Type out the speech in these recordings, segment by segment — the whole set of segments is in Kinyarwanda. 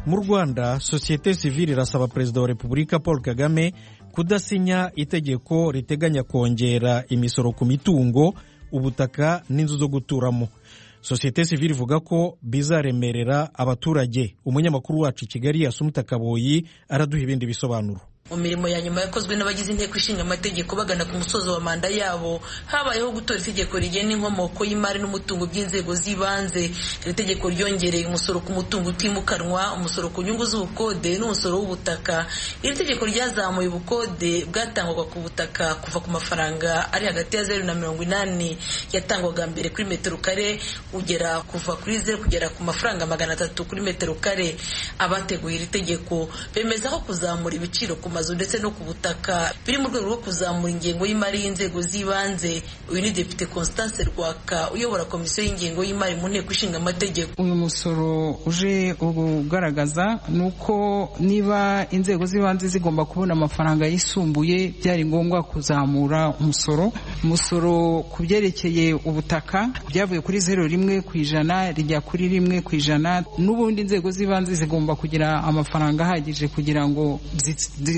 mu rwanda sosiyete sivile irasaba perezida wa repubulika paul kagame kudasinya itegeko riteganya kongera imisoro ku mitungo ubutaka n'inzu zo guturamo sosiyete sivile ivuga ko bizaremerera abaturage umunyamakuru wacu i kigali yasumuta kaboyi araduha ibindi bisobanuro mu mirimo ya nyuma yakozwe n'abagize inteko ishinga amategeko bagana ku musozo wa manda yabo habayeho gutora itegeko rigena inkomoko y'imari n'umutungo by'inzego z'ibanze iri tegeko ryongereye umusoro ku mutungo utimukanwa umusoro ku nyungu z'ubukode n'umusoro w'ubutaka iri tegeko ryazamuye ubukode bwatangwaga ku butaka kuva ku mafaranga ari hagati ya zeru na mirongo inani yatangwaga mbere kuri metero kare ugera kuva kuri zeru kugera ku mafaranga magana atatu kuri metero kare abateguye iri tegeko bemeza ko kuzamura ibiciro ku mazu ndetse no ku butaka biri mu rwego rwo kuzamura ingengo y'imari y'inzego z'ibanze uyu ni depite constance rwaka uyobora komisiyo y'ingengo y'imari mu nteko ishinga amategeko uyu musoro uje ugaragaza ni uko niba inzego z'ibanze zigomba kubona amafaranga yisumbuye byari ngombwa kuzamura umusoro umusoro ku byerekeye ubutaka byavuye kuri zero rimwe ku ijana rijya kuri rimwe ku ijana n'ubundi inzego z'ibanze zigomba kugira amafaranga ahagije kugira ngo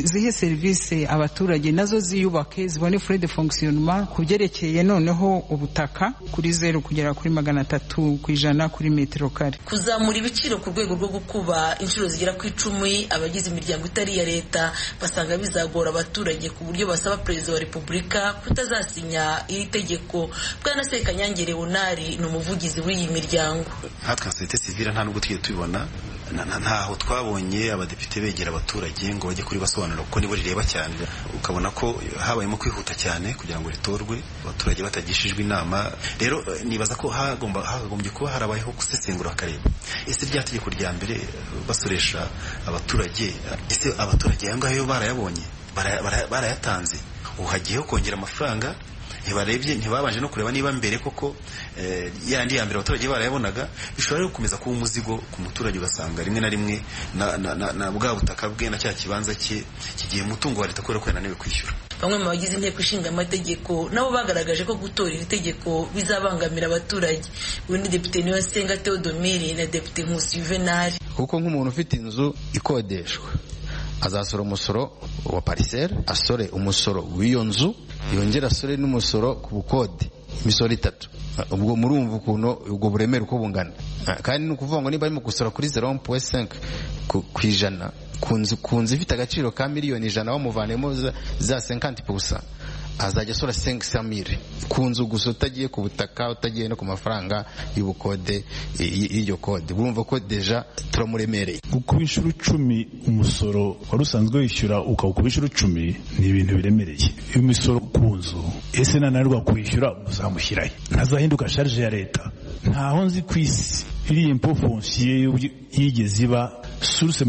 zihe serivisi abaturage nazo ziyubake zibone fure de fonkisiyonoma ku byerekeye noneho ubutaka kuri zeru kugera kuri magana atatu ku ijana kuri metero kare kuzamura ibiciro ku rwego rwo gukuba inshuro zigera ku icumi abagize imiryango itari iya leta basanga bizagora abaturage ku buryo basaba perezida wa repubulika kutazasinya iri tegeko bwana sekanyange leonari ni umuvugizi w'iyi miryango nkatwe sosiyete sivire nta n'ubwo tujya tubibona ntaho twabonye abadepite begera abaturage ngo bajye kuri basobanura kuko nibo rireba cyane ukabona ko habayemo kwihuta cyane kugira ngo ritorwe abaturage batagishijwe inama rero nibaza ko hakagombye kuba harabayeho gusesengura akareba ese rya tegeko rya mbere basoresha abaturage ese abaturage aya ngayo barayabonye barayatanze ubu hagiyeho kongera amafaranga ntibarebye ntibabanje no kureba niba mbere koko yandi ya mbere abaturage barayabonaga bishobora rero gukomeza kuba umuzigo ku muturage ugasanga rimwe na rimwe na bwa butaka bwe na cya kibanza cye kigiye umutungo wa leta kubera ko yananiwe kwishyura bamwe mu bagize inteko ishinga amategeko nabo bagaragaje ko gutora iri tegeko bizabangamira abaturage uyu ni depite niyosenga teodomiri na depite nkusi yuvenali kuko nk'umuntu ufite inzu ikodeshwa azasora umusoro wa pariseri asore umusoro w'iyo nzu yongera asore n'umusoro ku bukode imisoro itatu ubwo murumva ukuntu ubwo buremere uko bungana kandi ni ukuvuga ngo niba arimo gusora kuri zeru puwe senke ku ijana ku nzu ifite agaciro ka miliyoni ijana bamuvanemo za senkanti pusa azajya asora senke samire ku nzu gusa utagiye ku butaka utagiye no ku mafaranga y'ubukode y'iryo kode urumva ko deja turamuremereye gukuba inshuro icumi umusoro wari usanzwe wishyura ukawukuba inshuro icumi ni ibintu biremereye imisoro ku nzu ese nananirwa kwishyura muzamushyirayo ntazahinduka sharije ya leta ntaho nzi ku isi iriya impo fonsiyo yigeze iba suruse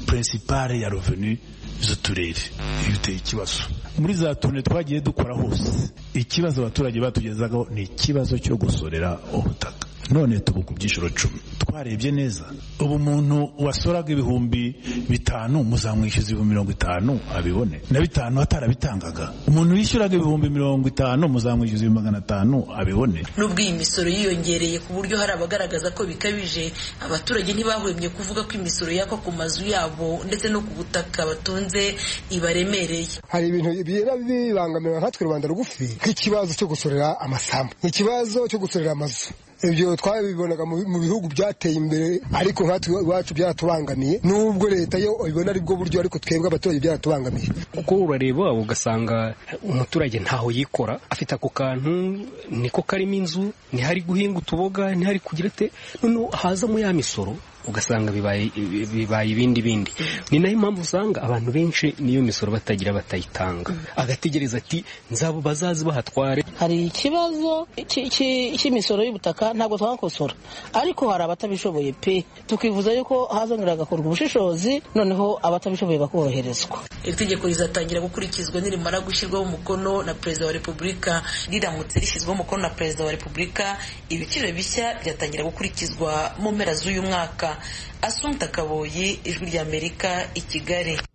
purinsipare ya reveni z'uturere iyo uteye ikibazo muri za tune twagiye dukora hose ikibazo abaturage batugezagaho ni ikibazo cyo gusorera ubutaka none tubu ku byiciro cumi twarebye neza ubu umuntu wasoraga ibihumbi bitanu muzamwishyuza ibihumbi mirongo itanu abibone na bitanu atarabitangaga umuntu wishyuraga ibihumbi mirongo itanu muzamwishyuza ibihumbi magana atanu abibone nubwo iyi misoro yiyongereye ku buryo hari abagaragaza ko bikabije abaturage ntibahwemye kuvuga ko imisoro yakwa ku mazu yabo ndetse no ku butaka batunze ibaremereye hari ibintu biba bibangamira nkatwe rubanda rugufi nk'ikibazo cyo gusorera amasambu ikibazo cyo gusorera amazu ibyo twabibonaga mu bihugu byateye imbere ariko nkatwe iwacu byatubangamiye nubwo leta yo ibona ari bwo buryo ariko twebwe abaturage byatubangamiye kuko urareba ugasanga umuturage ntaho yikora afite ako kantu niko karimo inzu ntihari guhinga utuboga ntihari kugira ite noneho hazamo ya misoro ugasanga bibaye ibindi bindi ni nayo mpamvu usanga abantu benshi n'iyo misoro batagira batayitanga agategereza ati nzabo bazazi bahatware hari ikibazo cy'imisoro y'ubutaka ntabwo twakosora ariko hari abatabishoboye pe tukivuza yuko hazongera hagakorwa ubushishozi noneho abatabishoboye bakoroherezwa iri tegeko rizatangira gukurikizwa nirimara gushyirwaho umukono na perezida wa repubulika riramutse rishyizweho umukono na perezida wa repubulika ibiciro bishya byatangira gukurikizwa mu mpera z'uyu mwaka asunta kaboyi ijwi ry'amerika i kigali